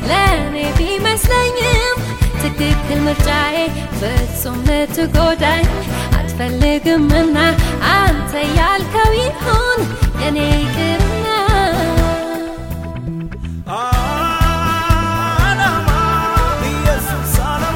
ለእኔ ቢመስለኝም ትክክል ምርጫዬ ፍጹም ልትጎዳኝ አትፈልግምና አንተ ያልከው ይሁን የኔ ይቅርና ዓላማ ኢየሱስ ዓላማ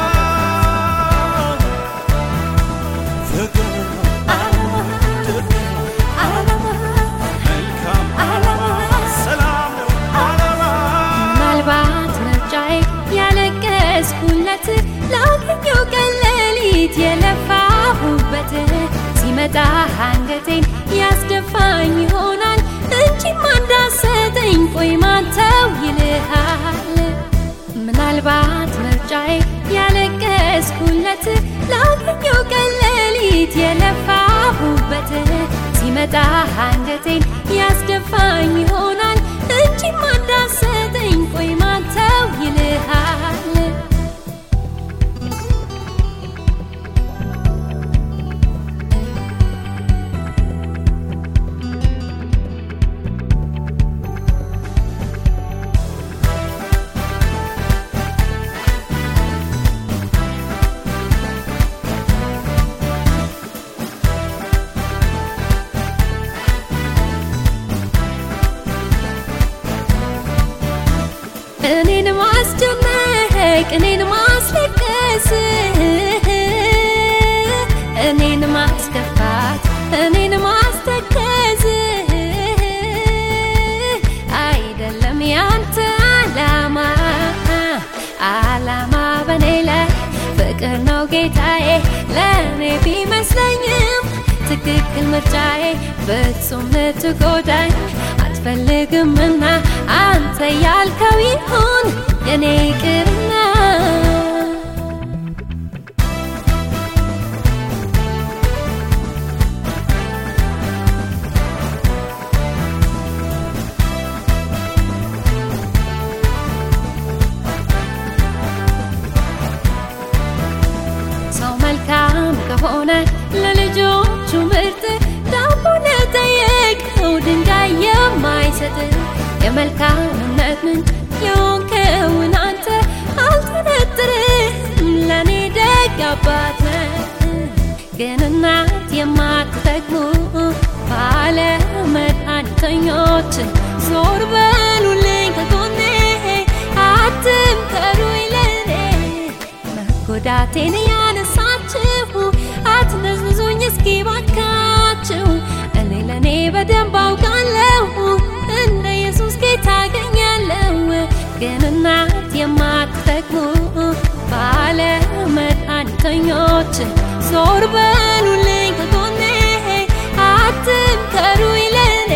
ፍቅር ነው ድል ዓላማ መልካም ዓላማ ሰላም ነው ዓላማ ምናልባት ምርጫዬ ያለቀስኩለት ላገኘው ቀን ሌሊት የለፋሁበት ሲመጣ አንገቴን ያስደፋኝ ይሆናል እንጂማ እንዳሰጠኝ ቆይ ማንተው ይልሃል ምናልባት ምርጫዬ ያለቀስኩለት ላገኘው ቀን ሌሊት የለፋሁበት ሲመጣ አንገቴን ያስደፋኝ ይሆናል እንጂማ እንዳሰጠኝ ቆይ ማንተው ይልሃል እኔን ማስደነቅ እኔን ማስለቀስ እኔን ማስከፋት እኔን ማስተከዝ አይደለም ያንተ አላማ አላማ በኔ ላይ ፍቅር ነው ጌታዬ ለእኔ ቢመስለኝም ትክክል ምርጫዬ ፍጹም ልትጎዳኝ አትፈልግምና አንተ ያልከው ይሁን የኔ ይቅርና ሰው መልካም ከሆነ ለልጆቹ ምርጥ ዳቦ ለጠየቀው ድንጋይ የማይሰጥ የመልካምነት ምንጭ የሆንከውን አንተ አልጠረጥርም ለእኔ ደግ አባት ነህ። ግን እናት የማትጠቅሙ ባለ መድኃኒተኞች ዞር በሉልኝ ከጎኔ አትምከሩኝ ለእኔ መጎዳቴን ያነሳችሁ አትነዝንዙኝ እስኪ ባካችሁ እኔ ለእኔ በደንብ አውቃለሁ እንደ ኢየሱስ ጌታ አገኛለሁ ግን እናት የማትጠቅሙ ባለ መድኃኒተኞች ዞር በሉልኝ ከጎኔ አትምከሩኝ ለእኔ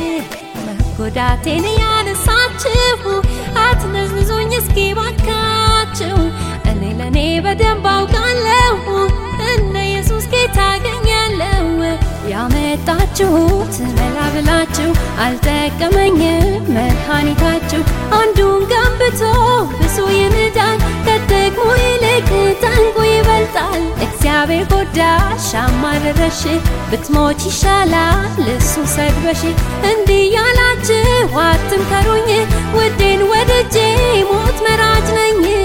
መጎዳቴን ያነሳችሁ አትነዝንዙኝ እስኪ ባካችሁ እኔ ለእኔ በደንብ አውቃለሁ እንደ ኢየሱስ ጌታ አገኛለሁ ያመጣችሁት መላ ብላችሁ አልጠቀመኝም መድኃኒታችሁ አንዱን ገንብቶ ብዙ ይንዳል ከጥቅሙ ይልቅ ጠንቁ ይበልጣል እግዚአብሔር ጎዳሽ አማረረሽ ብትሞች ይሻላል እሱ ሰድበሽ እንዲህ ያላችሁ አትምከሩኝ ውዴን ወድጄ ሞት መራጭ ነኝ